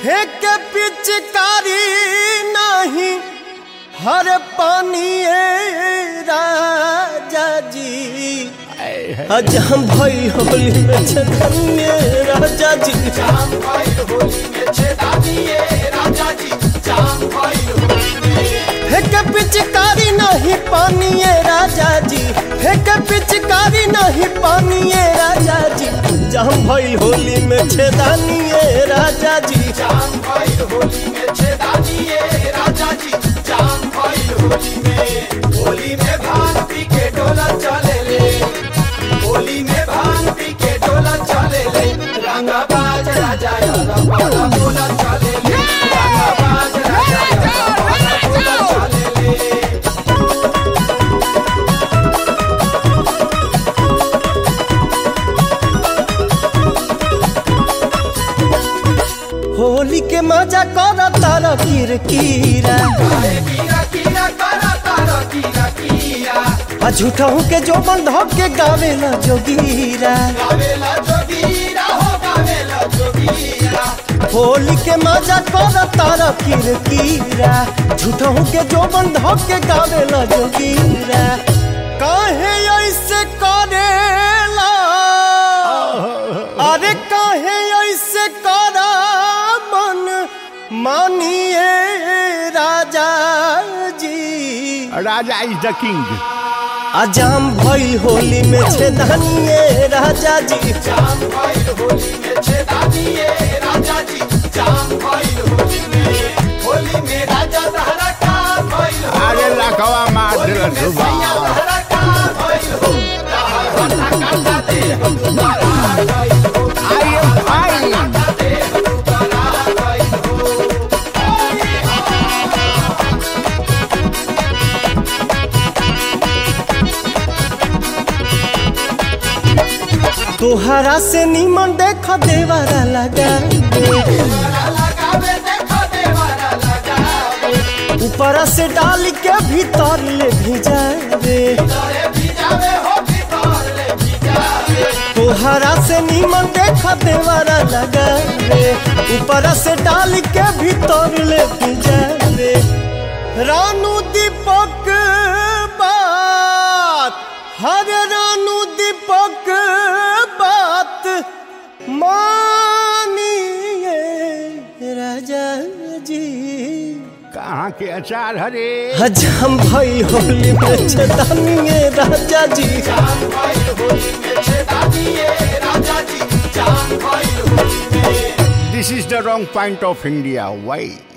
फेंक पिचकारी नहीं हर पानी राजा जी आज हम भाई होली में छतनिए राजा जी फेंक पिचकारी नहीं पानी राजा जी फेंक पिचकारी नहीं पानी राजा जी जहम भाई होली में छेदानिए राजा जी होली के मजा कर तारा किरकिरा आ झूठा के जो बंध के गावेला जोगीरा होली के मजा कर तारा किरकिरा झूठा के जो बंध के गावेला जोगीरा काहे ऐसे करेला अरे काहे ऐसे करा मन मानिए राजा जी राजा इज द किंग अजाम भइल होली में छेदानिए राजा जी अरे लखवा मार दिल सुबह आई एम फाइन तोहरा से निमन देख देवारा लगा ऊपरा से डाल के भीतर ले भिजावे तोहरा से निमन देख देवारा लगा ऊपरा से डाल के भीतर ले भिजावे रानू दीपक बात हर रानू दीपक बात मानिए राजा जी कहाँ के अचार हरे हज हम भाई होली में छदानिए राजा जी this is the wrong point of India why